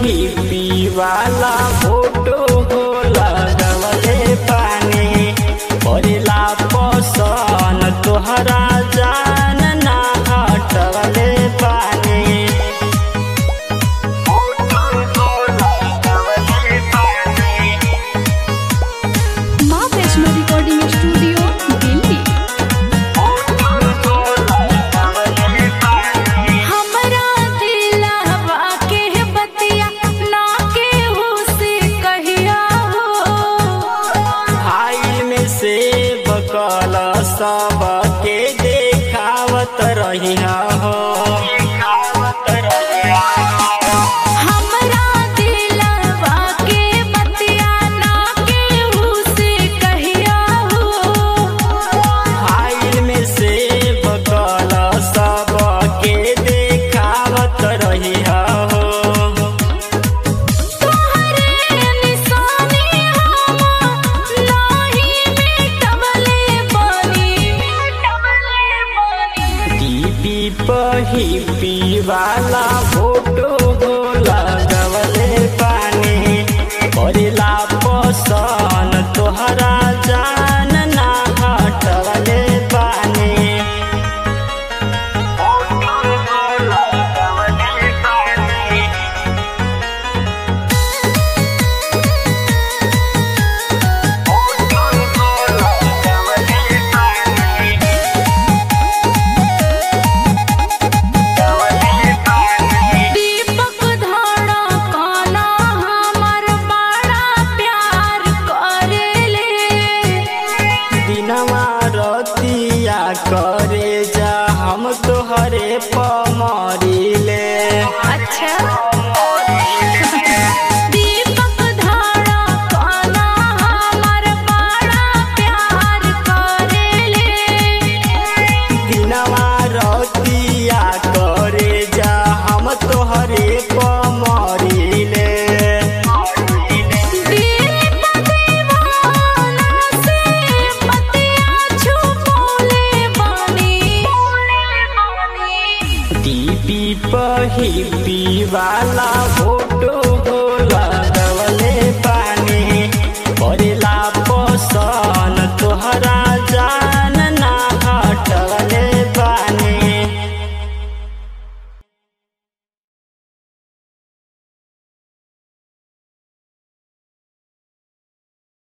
hippie वाला photo हो लगवले पानी परेला पसन तोहरा जान ना हटवले पानी माँ वैष्णो रिकॉर्डिंग स्टूडियो दिल्ली हमरा दिलवा के बतिया ना केहू से कहिया हो फाइल में से बकल सब के देखावत रही हो हमरा दिलवा के बतिया ना केहू से कहिया हो फाइल में से बकल सब के देखावत रही हो तोहरे निशानी हम नाही मिटवले बानी टीपी पहिपी वाला फोटो हो लगवले पानी परेला पसन तोहरा जान ना हटवले पानी दीपक धाड़ा काना हमर बड़ा प्यार करेले दिनवा रतिया करे जा हम तोहरे पमरिले अच्छा दीपक धाड़ा काना हमर बड़ा प्यार करेले दिनवा रतिया करे जा हम तोहरे पमरिले दिल दीवाना से पतिया छुपोले बानी टीपी पहिपी वाला फोटो